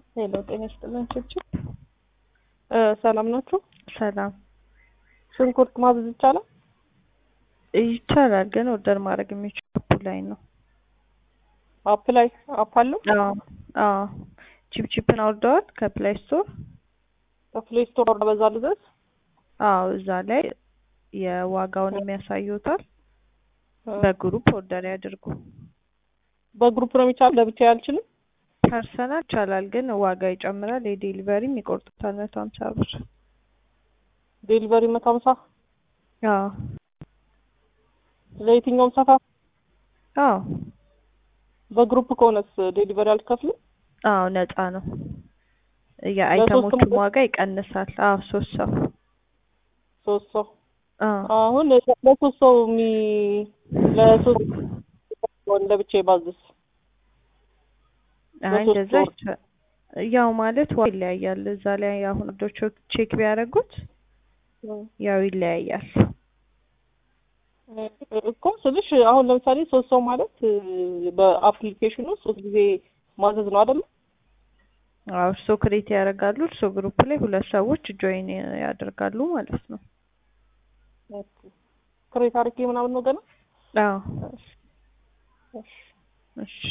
ሄሎ ጤና ይስጥልን ችብችብ ሰላም ናችሁ? ሰላም ሽንኩርት ማዘዝ ይቻላል? ይቻላል፣ ግን ኦርደር ማድረግ የሚችል አፑ ላይ ነው። አፕ ላይ አፕ አለው? አዎ አዎ። ቺፕ ቺፕን አውርደዋል ከፕሌይ ስቶር? ከፕሌይ ስቶር በዛ ልዘዝ? አዎ እዛ ላይ የዋጋውን የሚያሳዩታል። በግሩፕ ኦርደር ያድርጉ። በግሩፕ ነው የሚቻለው? ለብቻ አልችልም? ፐርሰናል ይቻላል፣ ግን ዋጋ ይጨምራል። የዴሊቨሪም ይቆርጡታል መቶ ሀምሳ ብር። ዴሊቨሪ መቶ ሀምሳ አዎ ለየትኛውም ሰፈር? አዎ በግሩፕ ከሆነስ ዴሊቨሪ አልከፍልም? አዎ ነፃ ነው። የአይተሞቹም ዋጋ ይቀንሳል። አዎ ሶስት ሰው ሶስት ሰው አዎ አሁን ለሶስት ሰው የሚ ለሶስት ለብቻ ባዝስ አይ እንደዛ ይቻ- ያው ማለት ዋ ይለያያል። እዛ ላይ አሁን ዶች ቼክ ቢያደርጉት ያው ይለያያል። እኮ ስልሽ አሁን ለምሳሌ ሶስት ሰው ማለት በአፕሊኬሽኑ ሶስት ጊዜ ማዘዝ ነው አይደለ? አዎ እርሶ ክሬት ያደርጋሉ። እርሶ ግሩፕ ላይ ሁለት ሰዎች ጆይን ያደርጋሉ ማለት ነው። ክሬት አድርጌ ምናምን ነው ገና? አዎ እሺ